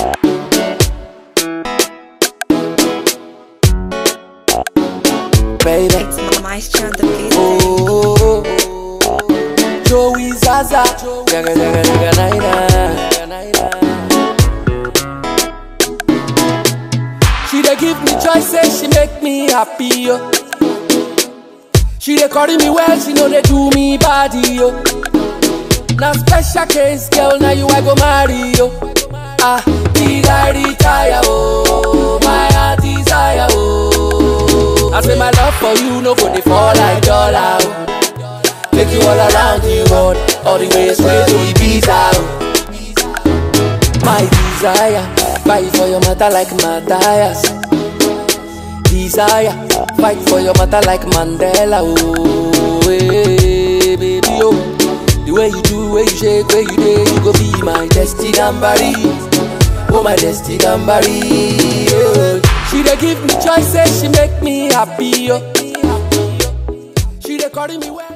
baby. It's Maestro on the beat. Oh, Joey Zaza, jaga jaga jaga naina. She dey give me joy, say she make me happy yo. She dey carry me well, she know they do me body yo. Now special case, girl, now you I go marry yo. Ah, did I retire? Oh, my heart desire. Oh, I say my love for you no go dey fall like dollar. Oh. Take you all around the world, all the way straight to Ibiza. Oh. My desire, fight for your matter like Matthias. Desire, fight for your matter like Mandela. Oh, hey, baby, oh. The way you do, way you shake, way you day, you go be my destiny gambari. Oh, my destiny gambari. Oh. She dey give me choice, say she make me happy. Oh. She dey carry me well.